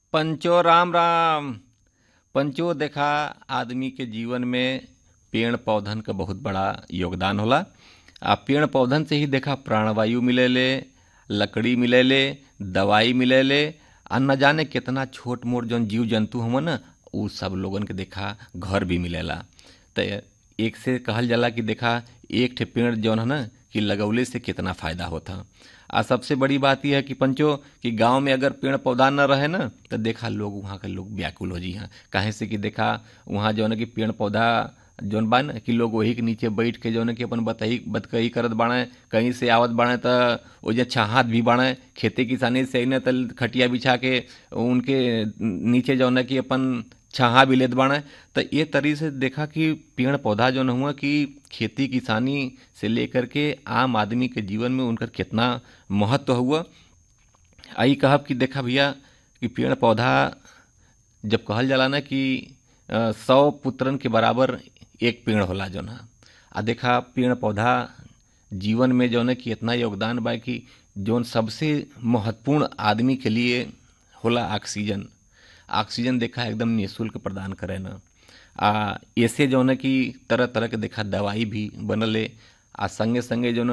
पंचो राम राम पंचो देखा आदमी के जीवन में पेड़ पौधन का बहुत बड़ा योगदान होला आ पेड़ पौधन से ही देखा प्राणवायु मिलेले लकड़ी मिलेले दवाई मिलेले आ न जाने कितना छोट मोट जौन जीव जंतु हवन न उ सब लोगन के देखा घर भी मिलेला तो एक से कहल जाला कि देखा एक ठे पेड़ जौन है ना कि लगौले से कितना फायदा होता आ सबसे बड़ी बात यह है कि पंचो कि गांव में अगर पेड़ पौधा न रहे ना तो देखा लोग वहाँ के लोग व्याकुल हो जी हैं काहे से कि देखा वहाँ जौन है कि पेड़ पौधा जौन बा न कि लोग वही के नीचे बैठ के जौन है कि अपन बतही बतकही करत बाड़े कहीं से आवत बाड़े तो ओजे छाहत भी बाड़े खेती किसानी से न तल खटिया बिछा के उनके नीचे जौन है कि अपन छाहा भी लेत बाड़े तो ये तरी से देखा कि पेड़ पौधा जौन हुआ कि खेती किसानी से लेकर के आम आदमी के जीवन में उनकर कितना महत्व हुआ आई कहब कि देखा भैया कि पेड़ पौधा जब कहल जाला ना कि अ, सौ पुत्रन के बराबर एक पेड़ होला जौन है आ देखा पेड़ पौधा जीवन में जौन है कि इतना योगदान बा कि जौन सबसे महत्वपूर्ण आदमी के लिए होला ऑक्सीजन ऑक्सीजन देखा एकदम निःशुल्क प्रदान करे न आ ऐसे जौन है कि तरह तरह के देखा दवाई भी बनले आ संगे संगे जौन